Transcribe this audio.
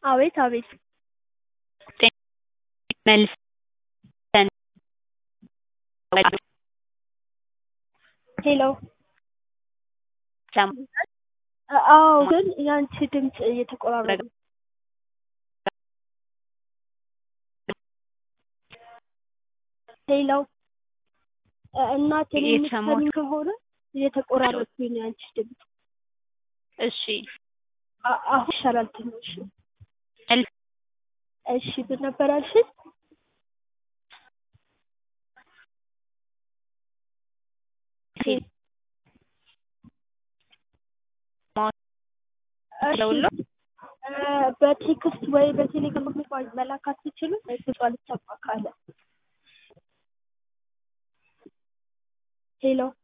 አቤት አቤት መልሰን ሄሎ አዎ ግን ያንቺ ድምፅ እየተቆራረጠ ነው ሄሎ እናቴን የምትሰሚኝ ከሆነ እየተቆራረጠብኝ ነው ያንቺ ድምፅ እሺ አ- አሁን ይሻላል ትንሽ እሺ ምን ነበር ያልሽኝ ደውሎ እ በቴክስት ወይ በቴሌግራም መላክ አትችሉም ድምጿ ልትሰማ ካለ ሄሎ